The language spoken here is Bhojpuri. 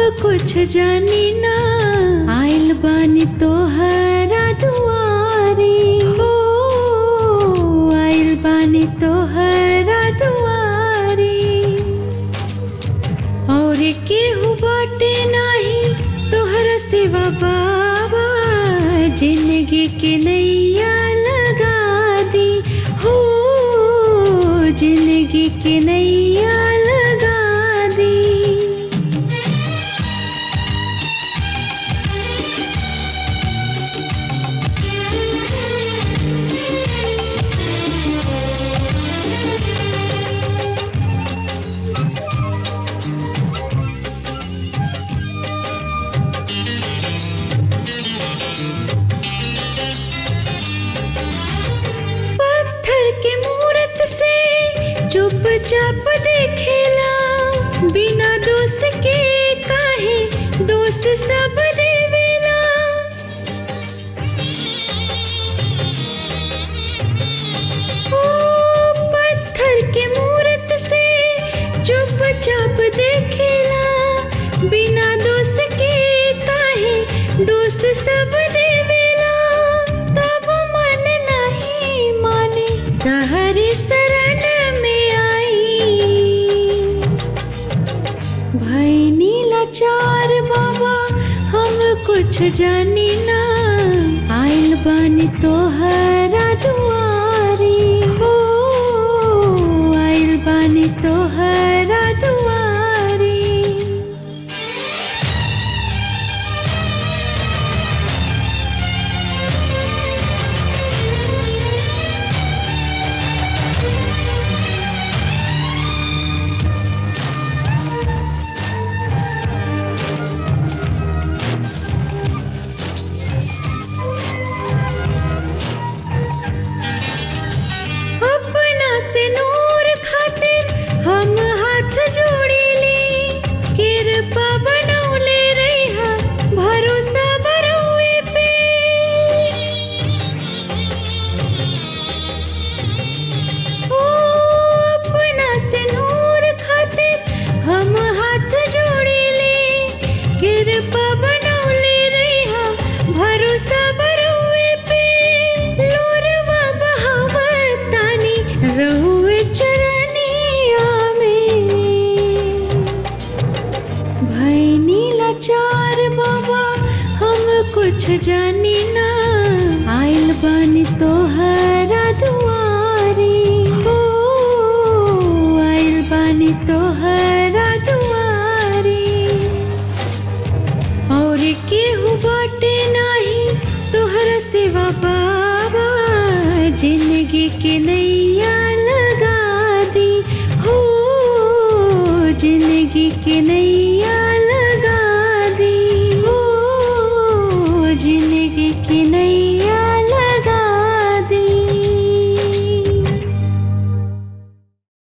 कुछ जानी ना आइल बानी तोहरा दुआरी हो आइल बानी तोहरा दुआरी और केहू बाटे नाही तोहरा सिवा बाबा जिंदगी के नैया लगा दी हो जिंदगी के नैया लगा दी पत्थर के मूरत से चुपचाप देखेला बिना दोष के काहे दोष सब देवेला ओ पत्थर के मूरत से चुपचाप देखेला बिना दोष के काहे दोष सब देवेला तब मन नहीं माने तहरी शरण में आई भाई नीला चार बाबा हम कुछ जानी ना आइल बानी तोहरा दुआरी हो आइल बानी तोहरा दुआरी अपना से नूर खातिर हम हाथ जोड़ी ली कृपा बनौले रही भरोसा बरुए पे ओ अपना से नूर खातिर हम हाथ जोड़ी ली कृपा बनौले रही भरोसा बरुए पे लोरवा बहावतानी रहुए चरनिया में भाई नीला चार बाबा हम कुछ जानी ना आइल बानी तोहरा दुआरी हो आइल बानी तोहरा दुआरी और केहू बाटे नाही तोहरा सिवा बाबा जिंदगी के नैया लगा दी हो जिंदगी के नैया